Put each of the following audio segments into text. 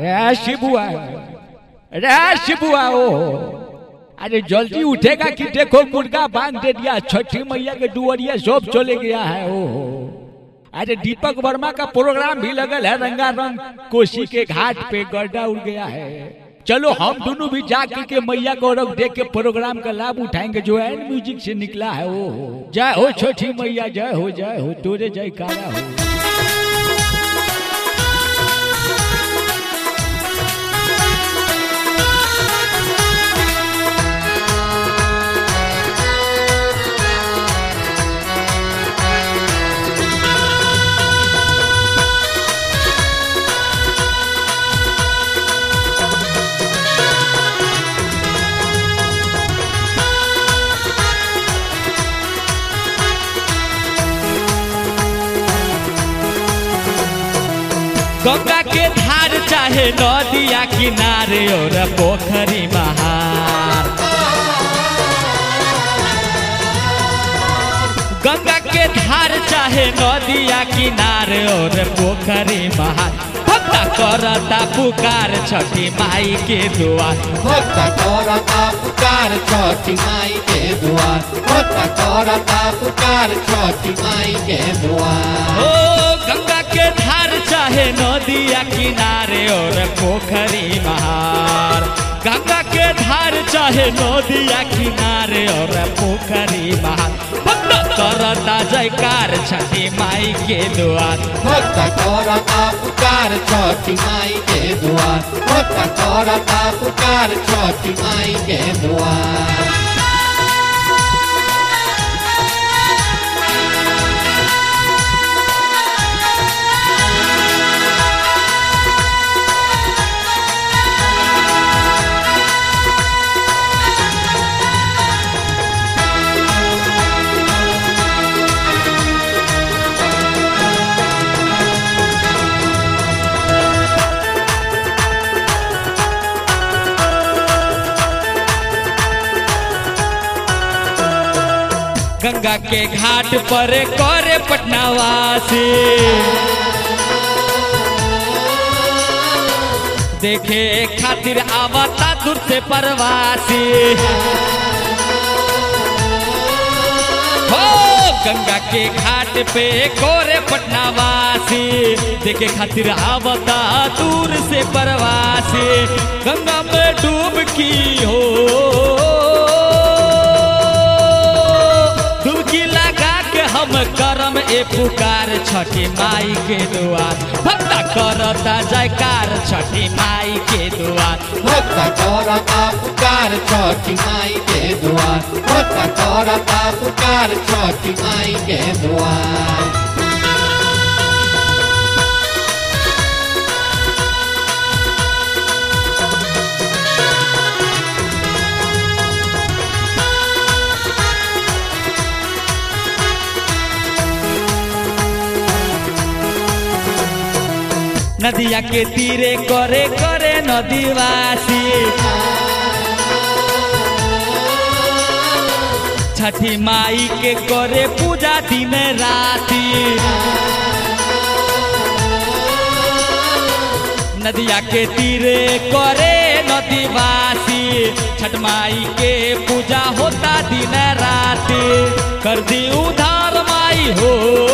रे शिबुआ रे शिबुआ ओ अरे जल्दी उठेगा कि देखो मुर्गा बांध दे दिया छठी मैया के दुआरिया सब चले गया है ओ अरे दीपक वर्मा का प्रोग्राम भी लगल है रंगारंग कोसी के घाट पे गड्ढा उड़ गया है चलो हम दोनों भी जाकर के मैया गौरव देख के प्रोग्राम का लाभ उठाएंगे जो है म्यूजिक से निकला है वो जय हो छोटी मैया जय हो जय हो तोरे जय कारा हो गंगा के धार चाहे नदिया किनारे और पोखरी महार गंगा के धार चाहे नदिया किनारे और पोखरी महार भक्ता करता पुकार छठी माई के दुआर भक्त करता पुकार छठी माई के द्वार भक्त करता पुकार छठी माई के द्वार ओ गंगा के धार चाहे नदिया किनारे और पोखरी महार गंगा के धार चाहे नदिया किनारे और पोखरी महार भक्त करता जयकार छठी माई के द्वार भक्त करता पुकार छठी माई के द्वार भक्त करता पुकार छठी माई के द्वार गंगा के घाट पर करे पटनावासी देखे खातिर आवता दूर से परवासी हो गंगा के घाट पे कोरे पटनावासी देखे खातिर आवता दूर से परवासी गंगा में डूबकी हो डुबकी लगा के हम करम ए पुकार छठी माई के दुआर भक्ता करता जयकार छठी माई के दुआर भक्त करता पुकार छठी माई के द्वार भक्त करता पुकार छठी माई के द्वार नदिया के तीरे करे करे नदीवासी छठी माई के करे पूजा दिन राती नदिया के तीरे करे नदीवासी छठ माई के पूजा होता दिन राती कर दी उधार माई हो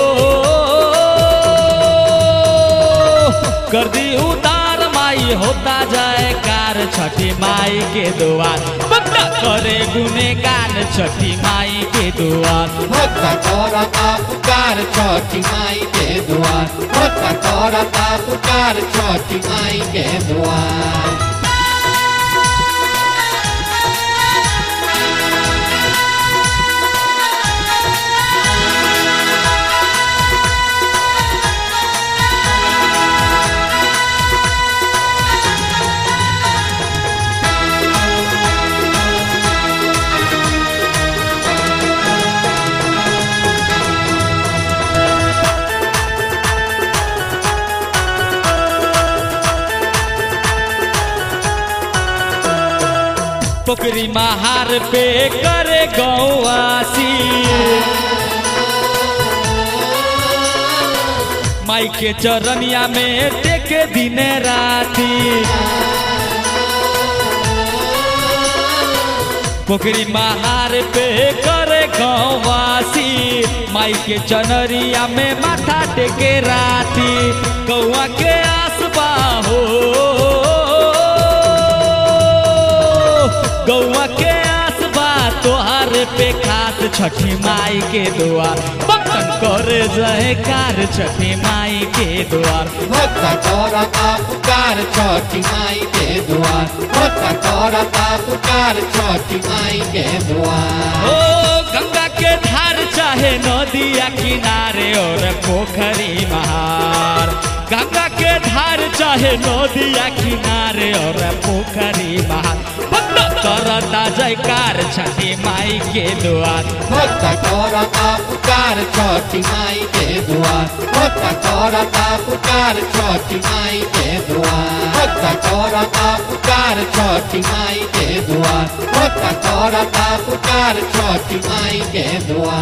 कर दी उतार माई होता जाए कार छठी माई के दुआर बंदा करे गुनेगान छठी माई के दुआर भक्त करता पुकार छठी माई के द्वार भक्त करता पुकार छठी माई के द्वार पोखरी महार पे करे गौवासी माई के चरनिया में टेके दिन राती पोखरी महार पे करे गौवासी माई के चनरिया में माथा टेके राती गौआ के आसबा हो गौआ के आसबा तोहार पे खास छठी माई के द्वार बटन करे जय कार छठी माई के द्वार भक्त करता पुकार छठी माई के द्वार भक्त करता पुकार छठी माई के द्वार ओ गंगा के धार चाहे नदिया किनारे और पोखरी महार गंगा के धार चाहे नदिया किनारे और पोखरी महार भक्त करता जयकार छठी माई के द्वार भक्त करता पुकार छठी माई के द्वार भक्त करता पुकार छठी माई के द्वार भक्त करता पुकार छठी माई के द्वार भक्त करता पुकार छठी माई के द्वार